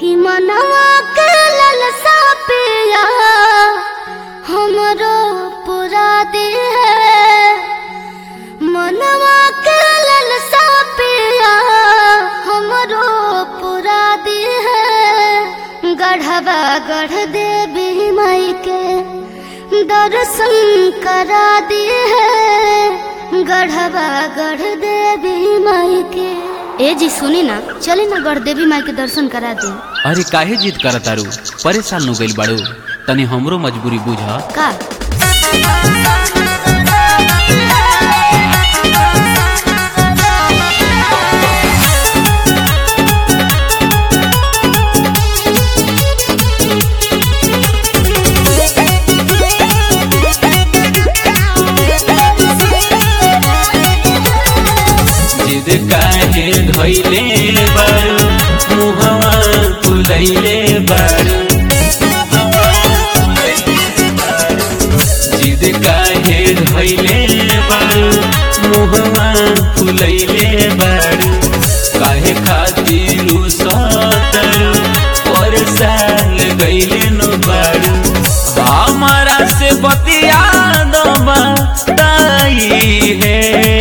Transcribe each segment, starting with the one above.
कि मनवा के ललसा पिया हमरो पूरा दे मनवा के ललसा पिया हमरो पूरा दे गढ़वा गढ़ देवी माई के दर्शन करा दे गढ़वा गढ़ देवी माई के ए जी सुनी ना चली ना गढ़ देवी माई के दर्शन करा दी अरे काहे जिद करत तारू परेशान हो गइल बाड़ू तनी हमरो मजबूरी बुझ का जिद काहे धइले बाड़ू मुहवा फुलैले बाड़ू जिद काहे धइले बाड़ू मुहवा फुलैले बाड़ू काहे खातिर सतरू परेशान गइले न बाड़ू हमारा से बतिया दबा ताई है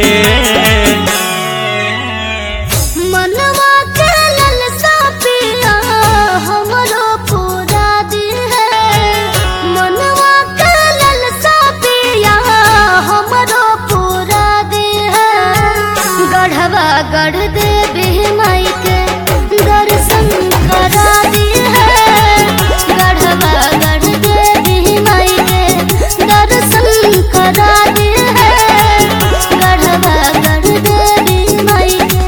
मनवा के ललसा पिया हमरो पूरा दी है मनवा के ललसा पिया हमरो पूरा दी है गढ़वा गढ़ देवी माई के दर्शन करा दी है गढ़वा गढ़ देवी माई के दर्शन करा दी है गढ़वा गढ़ देवी माई के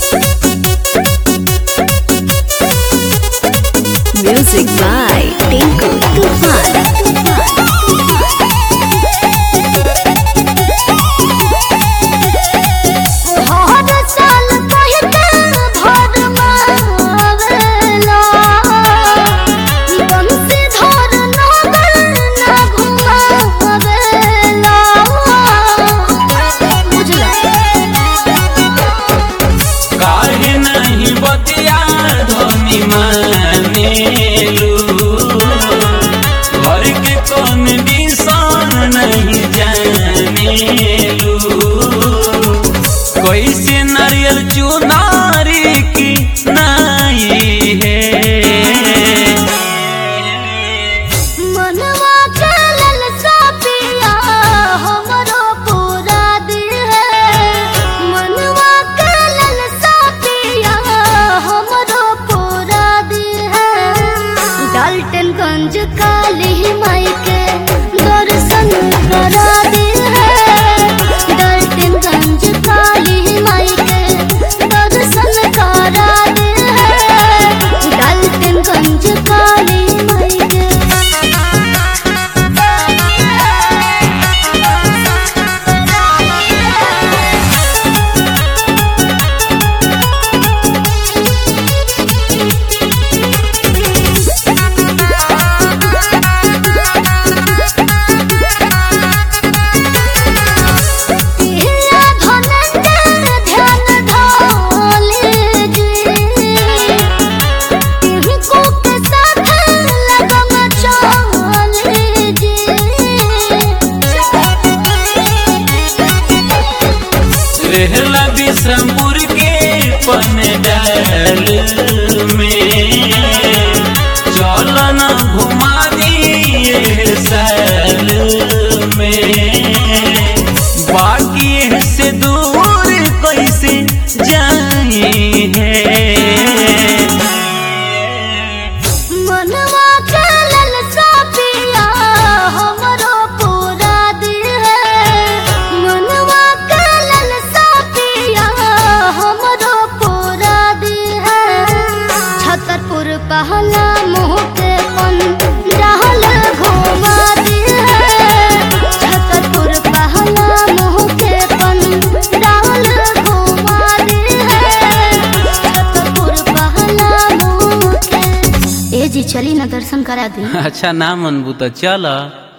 Music by Tinku Tufan. हर साल कहते भर मावेला बंसी धर नगर ना घुमावेला बुझला काहे नहीं बतिया धनी मानेलू घर के कौन दिशान नहीं जानेलू कैसे नारियल चुनारी की नाई है मनवा के ललसा पिया हमरो पूरा दी है मनवा के ललसा पिया हमरो पूरा दी है डाल्टनगंज काली माई के दर्शन करा दी है डाल्टनगंज काली माई के दर्शन करा दी है डाल्टनगंज काली माई के पिया धनंजय ध्यान धोले जी इनको के साथ लगम चले जी रहला बिशंपुर के पनडाल में चलन घुमा दिए साल में बाकी से दूर कैसे जाए है मनवा के ललसा पिया हमरो पूरा दी है मनवा के ललसा पिया हमरो पूरा दी है छतरपुर पहला मुँह के पन डाल घुमा दी है छतरपुर पहला मुँह के पन डाल घुमा दी है छतरपुर पहला मुँह के ए जी चली ना दर्शन करा दी अच्छा ना मनबू तो चल